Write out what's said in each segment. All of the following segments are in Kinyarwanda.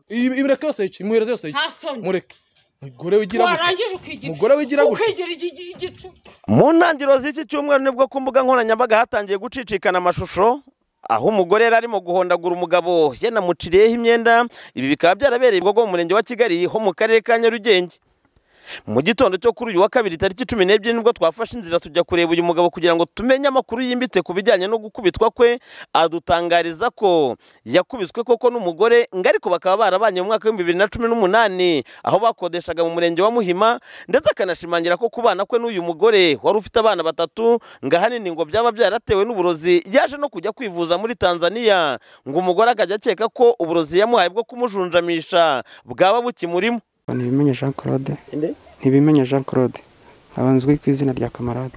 Ibi mureke yoseke imuhereze yoseke nta soni mureke umugore wigira gutya warangije ukigira Umugore wigira gutya. ukigira igi- igicucu mu ntangiriro z'iki cyumweru nibwo ku mbuga nkoranyambaga hatangiye gucicikana amashusho aho umugore yari arimo guhondagura umugabo yanamuciriyeho imyenda ibi bikaba byarabereye i bwo mu murenge wa kigali ho mu karere ka nyarugenge mu gitondo cyo kuri uyu wa kabiri tariki cumi n'ebyiri nibwo twafashe inzira tujya kureba uyu mugabo kugira ngo tumenye amakuru yimbitse ku bijyanye no gukubitwa kwe adutangariza ko yakubiswe koko n'umugore ngo ariko bakaba barabanye mu mwaka w'ibihumbi bibiri na cumi n'umunani aho bakodeshaga mu murenge wa muhima ndetse akanashimangira ko kubana kwe n'uyu mugore wari ufite abana batatu ngo ahanini ngo byaba byaratewe n'uburozi yaje no kujya kwivuza muri tanzania ngo umugore akajya akeka ko uburozi yamuhaye bwo kumujunjamisha bwaba bukimurimo ntibimenye jean claude ntibimenye jean claude aba nzwi ku izina rya kamarade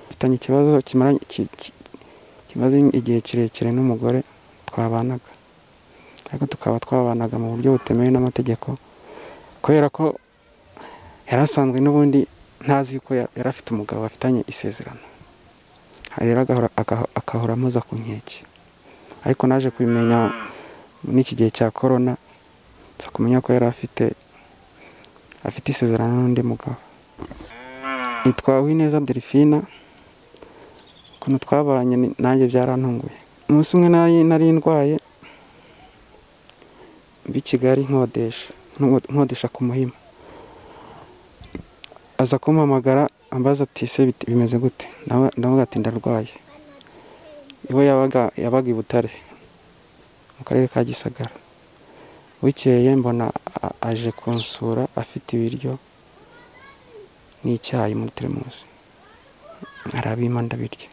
mfitanye ikibazo kimaranye ki- ki- kimaze igihe kirekire n'umugore twabanaga ariko tukaba twabanaga mu buryo butemewe n'amategeko kubera ko yari asanzwe n'ubundi ntazi yuko ya- yari afite umugabo bafitanye isezerano rero agahora agaho- agahora ampoza ku nkeke ariko naje kubimenya n'iki gihe cya korona nza kumenya ko yari afite afite isezerano n'undi mugabo nitwa Uwineza delphine ukuntu twabanye ni- nanjye byarantunguye umunsi umwe nari nari ndwaye mbi kigali nkodesha nko- nkodesha ku muhima aza kumpamagara ambaza ati se bit- bimeze gute Nawe- ndavuga ati ndarwaye iwe yabaga yabaga i butare mu karere ka gisagara bukeye mbona a- aje kunsura afite ibiryo n'icyayi muri teremusi arabima ndabirya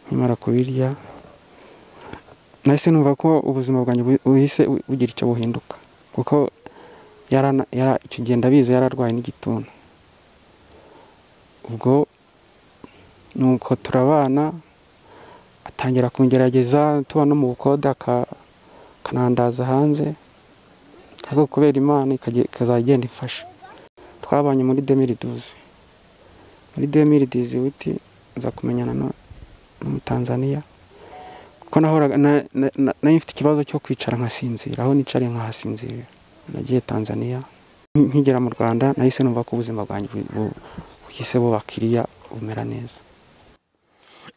nkimara kubirya nahise numva ko ubuzima bwanjye bu- buhise bu- bugira icyo buhinduka kuko yarana- yara- icyo gihe ndabizi yari arwaye n'igituntu ubwo nuko turabana atangira kungerageza tuba no mu bukode aka- akanandaza hanze ariko kubera imana ikajya- ikazajya igenda ifasha twabanye muri demiriduzi muri demiriduzi witi nza kumenyana nu- n'umutanzaniya kuko nahoraga na- na- na- nari mfite ikibazo cyo kwicara nkasinzira aho nicariye nkahasinzira nagiye tanzaniya Nki- nkigera mu rwanda nahise numva ko ubuzima bwanjye bu- bu- buhise bubakiriya bumera neza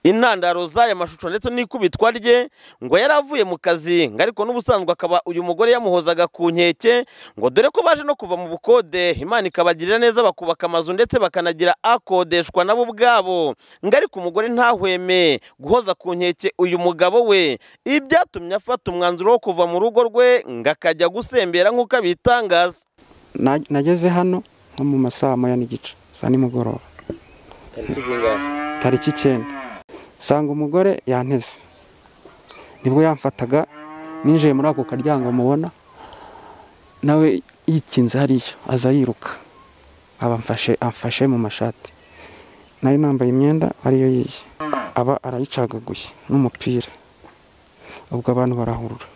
intandaro z'aya mashusho ndetse n'ikubitwa rye ngo yari avuye mu kazi ngo ariko n'ubusanzwe akaba uyu mugore yamuhozaga ku nkeke ngo dore ko baje no kuva mu bukode imana ikabagirira neza bakubaka amazu ndetse bakanagira akodeshwa nabo ubwabo ngo ariko umugore ntahweme guhoza ku nkeke uyu mugabo we ibi byatumye afata umwanzuro wo kuva mu rugo rwe ngo akajya gusembera nk'uko abitangaza Na- nageze hano nko mu masaa moya n'igice saa nimugoroba tariki icyenda nsanga umugore yanteze nibwo yamfataga ninjiye muri ako karyango mubona nawe yikinze hariya aza yiruka abamfashe amfashe mu mashati nari nambaye imyenda ariyo yiye aba arayicagaguye n'umupira ubwo abantu barahurura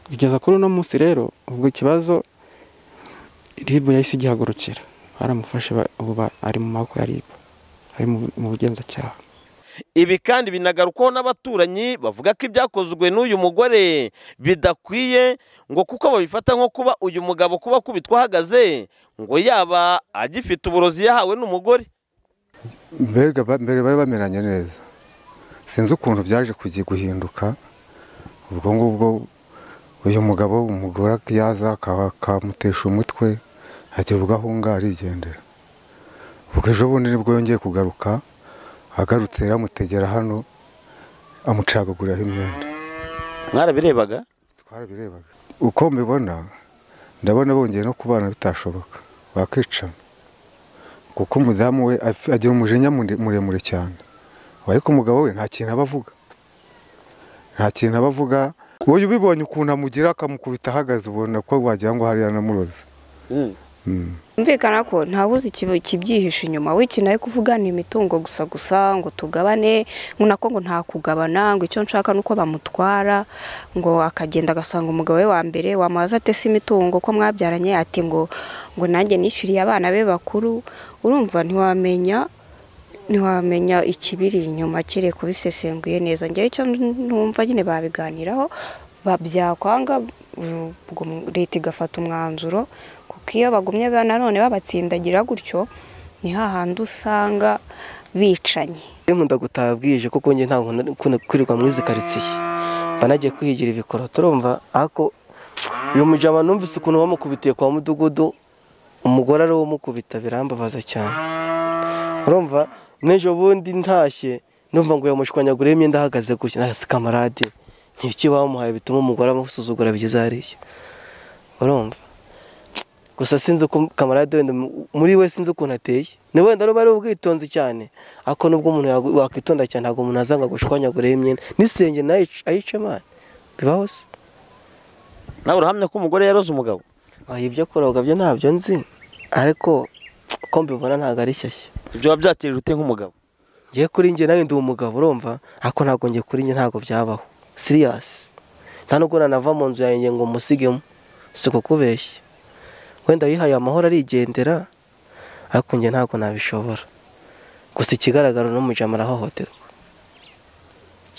kugeza kuri uno munsi rero ubwo ikibazo ribu yahise igihagurukira baramufashe ba- ubu ba- ari mu maboko ya ribu ari mu- mu bugenzacyaha ibi kandi binagarukwaho n'abaturanyi bavuga ko ibyakozwe n'uyu mugore bidakwiye ngo kuko babifata nko kuba uyu mugabo kuba akubitwa ahagaze ngo yaba agifite uburozi yahawe n'umugore mbega ba- mbere bari bameranye neza sinzi ukuntu byaje kujya guhinduka ubwo ngubwo uyu mugabo umugore yaza akaba akamutesha umutwe agira ubwo ahunga arigendera ubwo ejo bundi nibwo yongeye kugaruka agarutse yaramutegera hano amucagaguriraho imyenda mwarabirebaga twarabirebaga uko mbibona ndabona bongeye no kubana bitashoboka bakicana kuko umudamu we af- agira umujinya mure- muremure cyane ariko umugabo we nta kintu aba avuga nta kintu aba avuga wowe ubibonye ukuntu amugira akamukubita ahagaze ubona ko wagira ngo hariya namuroze Mm. Byumvikana ko ntawuzi ikibi- ikibyihishe inyuma w'ikintu ari kuvuga ni imitungo gusa gusa ngo tugabane ngo nako ngo nta kugabana ngo icyo nshaka ni uko bamutwara ngo akagenda agasanga umugabo we wa mbere wamubaza ate se imitungo ko mwabyaranye ati ngo ngo nanjye nishyuriye abana be bakuru urumva ntiwamenya ntiwamenya ikibiri inyuma kiri kubisesenguye neza ngewe icyo numva nyine babiganiraho ba- byakwanga mm, ubwo mu- leta igafata umwanzuro kuko iyo bagumye ba- nanone babatsindagira gutyo ni hahandi usanga bicanye iyo nkunda gutaha bwije kuko njye ntabwo nari gukunda kwirirwa muri izi karitsiye banagiye kwihigira ibikoro turumva ako uyu mujama numvise ukuntu bamukubitiye kwa mudugudu umugore ari we umukubita birambabaza cyane urumva n'ejo bundi ntashye numva ngo yamushwanyagureho imyenda ahagaze gutya nasi kamarade ntibiki bamuhaye bituma umugore amusuzugura bigeze hariya urumva gusa sinzi uko kamarade wenda mu- muri we sinzi ukuntu ateye ni wenda niba ari ubwitonzi cyane ariko nubwo umuntu yagu- wakwitonda cyane ntabwo umuntu azanga gushwanyagureho imyenda n'isenge nayo ayic- ayica imana bibaho se nawe urahamya ko umugore yaroze umugabo wayo ibyo kuroga byo ntabyo nzi ariko ko mbibona ntabwo ari shyashya ibyo biba byatije ute nk'umugabo ngiye kuri njye nawe ndi umugabo urumva ariko ntabwo ngiye kuri njye ntabwo byabaho siriyasi nta nubwo nanava mu nzu yanjye ngo musigemo si ukukubeshya wenda yihaye amahoro arigendera ariko njye ntabwo nabishobora gusa ikigaragara n'umujama arahohoterwa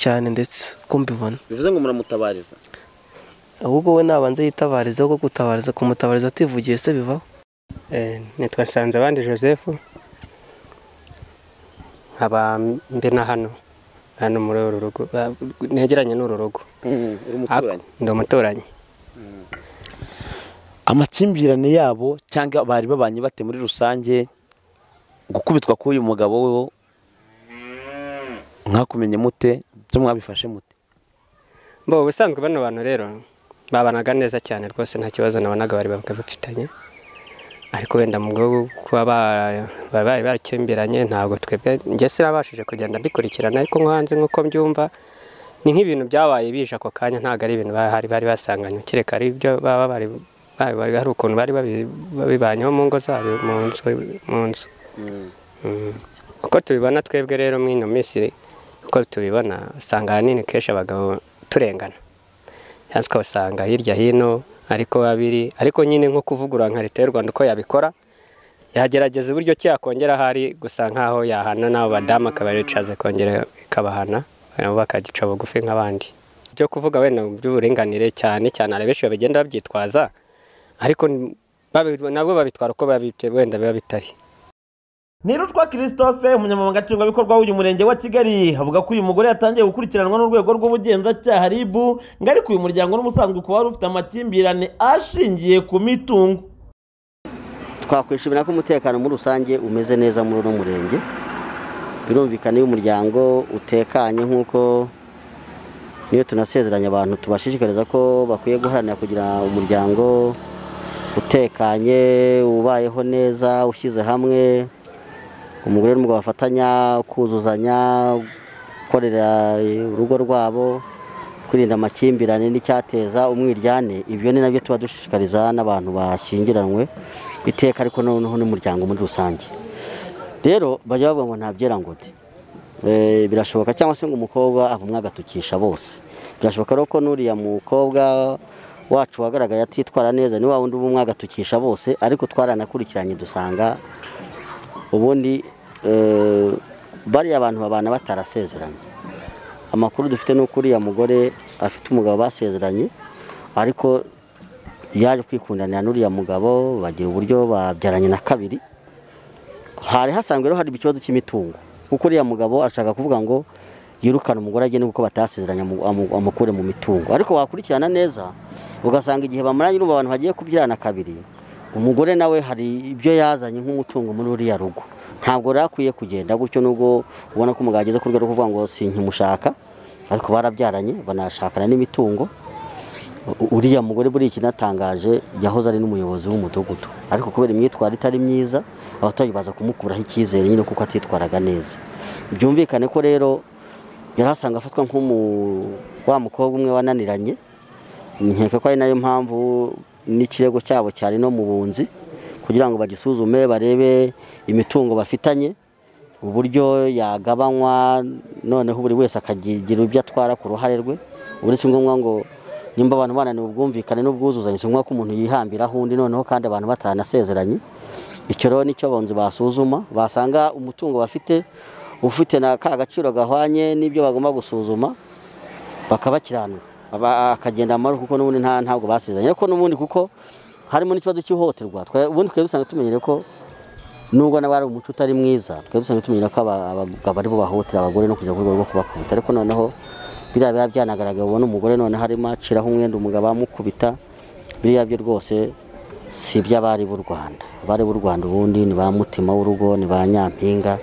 cyane ndetse ko mbibona bivuze ngo muramutabariza ahubwo we nabanza yitabariza kuko gutabariza kumutabariza ativugiye se bivaho Eh, nitwa Nsanzabandi Joseph nkaba mbe na hano hano muri uru rugo ah, negeranye n'uru rugo uri Ako- ndi umuturanyi amakimbirane yabo cyangwa bari babanye bate muri rusange gukubitwa k'uyu mugabo we mwakumenye mute ibyo mwabifashe mute bo ubusanzwe bano bantu rero babanaga neza cyane rwose nta kibazo nabonaga bari babaga bafitanye ariko wenda mu rwego rwo kuba ba- barabaye barakemberanye ntabwo twebwe njye sinabashije kugenda mbikurikirana ariko nko hanze nk'uko mbyumva ni nk'ibintu byabaye bije ako kanya ntabwo ari ibintu bahari bari basanganywe kereka ari ibyo baba bari bari- bari- hari ukuntu bari babi- babibanyeho mu ngo zabo mu nzu mu nzu Mm. uko tubibona twebwe rero muri ino minsi uko tubibona usanga ahanini kenshi abagabo turengana cyangwa se ukabasanga hirya hino ariko babiri ariko nyine nko kuvugurura nka leta y'u rwanda uko yabikora yagerageza uburyo ki yakongera ahari gusa nkaho yahana n'abo badamu akabayicaza kongera ikabahana nabo bakagica bugufi nk'abandi byo kuvuga wenda mu by'uburinganire cyane cyane hari benshi bagenda babyitwaza ariko ni- babi- nabwo babitwara uko babibye wenda biba bitari nirutwa christophe umunyamabanga nshingwabikorwa w'uyu murenge wa kigali avuga ko uyu mugore yatangiye gukurikiranwa n'urwego rw'ubugenzacyaha rib ngo ariko uyu muryango n'umusanzwe ukaba wari ufite amakimbirane ashingiye ku mitungo twakwishimira ko umutekano muri rusange umeze neza muri uno murenge birumvikana iyo umuryango utekanye nk'uko niyo tunasezeranya abantu tubashishikariza ko bakwiye guharanira kugira umuryango utekanye ubayeho neza ushyize hamwe umugore n'umugabo bafatanya kuzuzanya gukorera urugo rwabo kwirinda amakimbirane n'icyateza umwiryane ibyo ni nabyo tuba dushishikariza n'abantu bashyingiranywe iteka ariko noneho n'umuryango muri rusange rero bajya bavuga ngo nta byerangode Eh, birashoboka cyangwa se ngo umukobwa avumwe agatukisha bose birashoboka rero ko n'uriya mukobwa wacu wagaragaye atitwara neza ni wa wundi ubumwe agatukisha bose ariko twaranakurikiranye dusanga ubundi eh, bariya abantu babana batarasezeranye amakuru dufite ni uko uriya mugore afite umugabo basezeranye ariko yaje kwikundanira n'uriya mugabo bagira uburyo babyaranye na kabiri hari hasanzwe rero hari ikibazo cy'imitungo kuko uriya mugabo arashaka kuvuga ngo yirukane umugore agende kuko batasezeranye amu- amu- amukure mu mitungo ariko wakurikirana neza ugasanga igihe bamaranye n'ubu abantu bagiye kubyarana kabiri umugore nawe hari ibyo yazanye nk'umutungo muri uriya rugo ntabwo rero akwiye kugenda gutyo nubwo ubona ko umugabo ageze ku rwego rwo kuvuga ngo sinkimushaka ariko barabyaranye banashakana n'imitungo U- uriya mugore buriya ikinatangaje yahoze ari n'umuyobozi w'umudugudu ariko kubera imyitwarire itari myiza abaturage baza kumukuraho icyizere nyine kuko atitwaraga neza byumvikane ko rero yari asanga afatwa nk'umu wa mukobwa umwe wananiranye nkeka ko ari nayo mpamvu n'ikirego cyabo cyari no mu bunzi kugira ngo bagisuzume barebe imitungo bafitanye uburyo yagabanywa noneho buri wese akagira ibyo atwara ku ruhare rwe uretse ngombwa ngo nimba abantu bananiwe ubwumvikane n'ubwuzuzanye si ngombwa ko umuntu yihambiraho undi noneho kandi abantu batanasezeranye icyo rero nicyo abunzi basuzuma basanga umutungo bafite ufite na ka gaciro gahwanye n'ibyo bagomba gusuzuma bakabakiranura aba- akagenda amahoro kuko n'ubundi nta ntabwo basezeranye ariko n'ubundi kuko harimo n'ikibazo cy'ihohoterwa twa- ubundi twebwe usanga tumenyere ko nubwo nabo ari umuco utari mwiza twebwe usanga tumenyera ko aba- abagabo aribo bahohotera abagore no kujya ku rwego rwo kubakubita ariko noneho biriya biba byanagaragaye ubona umugore noneho arimo aciraho umwenda umugabo amukubita biriya byo rwose si iby'abari b'u Rwanda abari b'u Rwanda ubundi ni ba mutima w'urugo ni ba nyampinga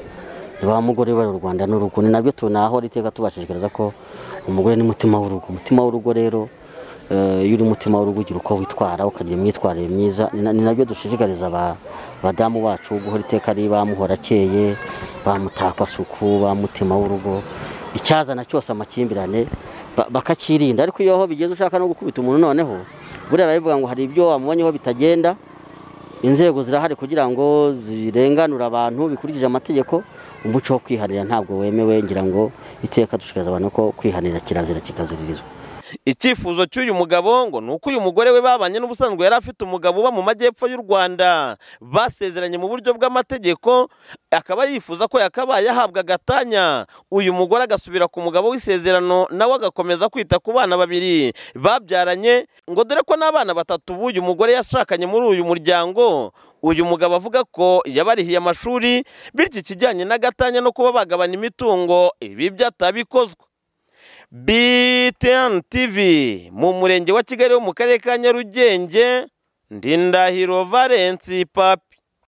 ni ba mugore w'u Rwanda n'urugo ni nabyo tunaho iteka tubashishikariza ko umugore ni mutima w'urugo umutima w'urugo rero eh, iyo uri umutima w'urugo ugira uko witwara ukagira imyitwarire myiza ni na- ni nabyo dushishikariza aba- abadamu bacu guhora iteka ari ba muhorakeye ba mutakwasuku ba mutima w'urugo icyazana cyose amakimbirane ba- bakakirinda ariko iyo aho bigeze ushaka no gukubita umuntu noneho buriya biba bivuga ngo hari ibyo wamubonyeho bitagenda inzego zirahari kugira ngo zirenganure abantu bikurikije amategeko umuco wo kwiharira ntabwo wemewe ngira ngo iteka dushikariza abantu ko kwiharira kirazira kikaziririzwa icyifuzo cy'uyu mugabo ngo ni uko uyu mugore we babanye n'ubusanzwe yari afite umugabo uba mu majyepfo y'u rwanda basezeranye mu buryo bw'amategeko akaba yifuza ko yakabaye ahabwa agatanya uyu mugore agasubira ku mugabo w'isezerano nawe agakomeza kwita ku bana babiri babyaranye ngo dore ko n'abana batatu b'uyu mugore yashakanye muri uyu muryango uyu mugabo avuga ko yabarihiye amashuri bityo ikijyanye n'agatanya no kuba bagabana imitungo ibi byatabikozwe BTN TV mu murenge wa Kigali wo mu karere ka Nyarugenge Ndindahiro Valence Papi